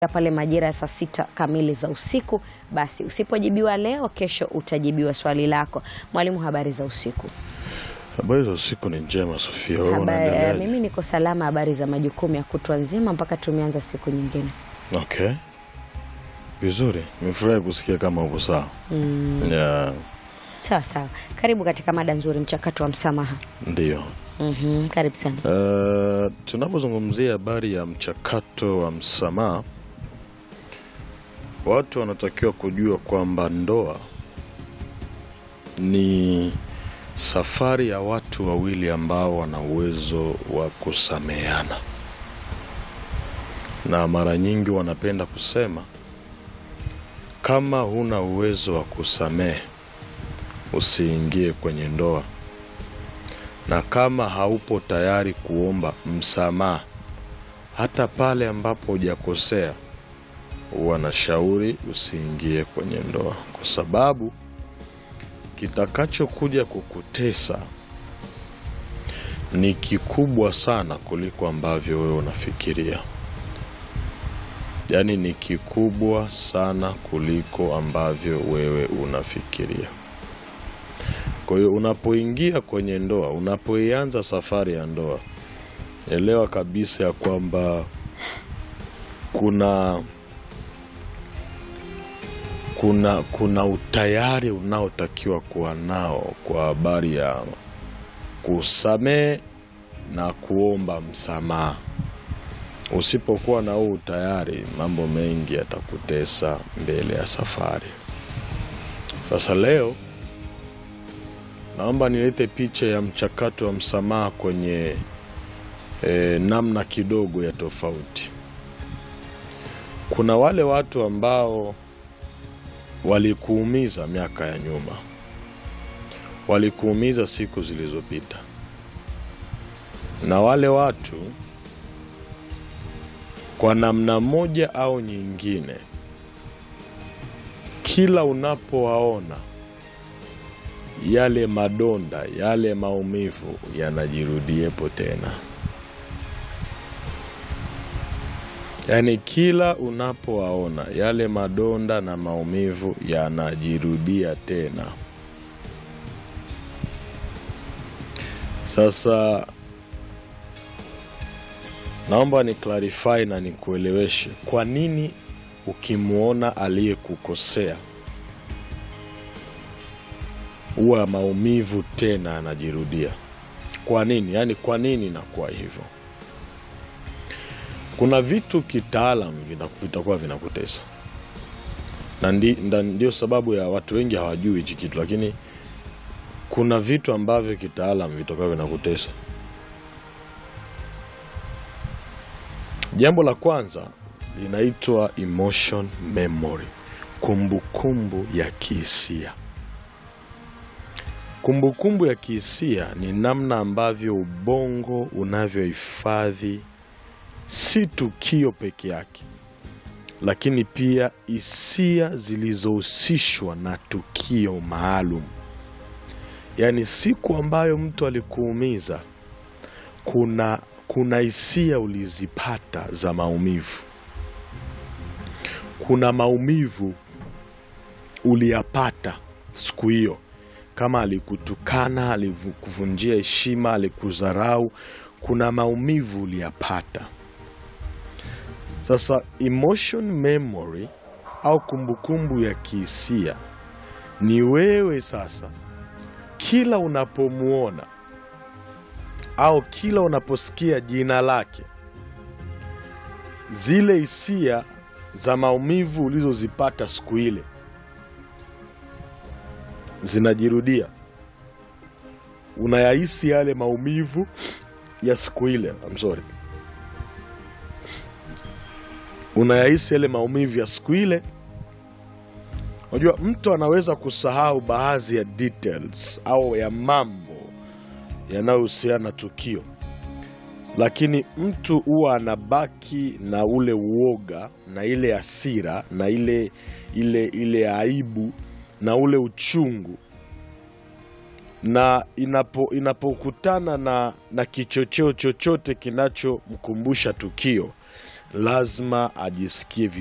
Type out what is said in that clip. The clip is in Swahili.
pale majira ya saa sita kamili za usiku. Basi usipojibiwa leo, kesho utajibiwa swali lako. Mwalimu, habari za usiku? Habari za usiku ni njema Sofia, wewe Habari, eh, unaendeleaje? mimi niko salama. Habari za majukumu ya kutwa nzima mpaka tumeanza siku nyingine. Okay, vizuri, nimefurahi kusikia kama uko sawa. Mm, Yeah, sawa sawa. Karibu katika mada nzuri, mchakato wa msamaha. ndiyo. Mhm, karibu sana. Uh, tunapozungumzia habari ya mchakato wa msamaha, watu wanatakiwa kujua kwamba ndoa ni safari ya watu wawili ambao wana uwezo wa kusameheana, na mara nyingi wanapenda kusema kama huna uwezo wa kusamehe usiingie kwenye ndoa na kama haupo tayari kuomba msamaha hata pale ambapo hujakosea, wanashauri usiingie kwenye ndoa, kwa sababu kitakachokuja kukutesa ni kikubwa sana kuliko ambavyo wewe unafikiria. Yaani ni kikubwa sana kuliko ambavyo wewe unafikiria. Kwa hiyo unapoingia kwenye ndoa, unapoianza safari ya ndoa, elewa kabisa ya kwamba kuna kuna kuna utayari unaotakiwa kuwa nao kwa habari ya kusamehe na kuomba msamaha. Usipokuwa na huu utayari, mambo mengi yatakutesa mbele ya safari. Sasa leo naomba nilete picha ya mchakato wa msamaha kwenye e, namna kidogo ya tofauti. Kuna wale watu ambao walikuumiza miaka ya nyuma, walikuumiza siku zilizopita, na wale watu kwa namna moja au nyingine, kila unapowaona yale madonda yale maumivu yanajirudiepo tena. Yaani kila unapowaona yale madonda na maumivu yanajirudia tena. Sasa naomba ni clarify na nikueleweshe kwa nini ukimwona aliyekukosea huwa maumivu tena yanajirudia. Kwa nini? Yaani kwa nini inakuwa hivyo? Kuna vitu kitaalam vina- vitakuwa vinakutesa na ndi, nda- ndio sababu ya watu wengi hawajui hichi kitu, lakini kuna vitu ambavyo kitaalam vitakuwa vinakutesa. Jambo la kwanza linaitwa emotion memory, kumbukumbu ya kihisia. Kumbukumbu ya kihisia ni namna ambavyo ubongo unavyohifadhi si tukio peke yake, lakini pia hisia zilizohusishwa na tukio maalum. Yaani siku ambayo mtu alikuumiza, kuna kuna hisia ulizipata za maumivu, kuna maumivu uliyapata siku hiyo kama alikutukana, alikuvunjia heshima, alikudharau, kuna maumivu uliyapata. Sasa emotion memory au kumbukumbu ya kihisia ni wewe sasa, kila unapomwona au kila unaposikia jina lake, zile hisia za maumivu ulizozipata siku ile zinajirudia. Unayahisi yale maumivu ya siku ile. I'm sorry, unayahisi yale maumivu ya siku ile. Unajua, mtu anaweza kusahau baadhi ya details au ya mambo yanayohusiana na tukio, lakini mtu huwa anabaki na ule uoga na ile hasira na ile ile ile aibu na ule uchungu na inapo inapokutana na, na kichocheo chochote kinachomkumbusha tukio lazima ajisikie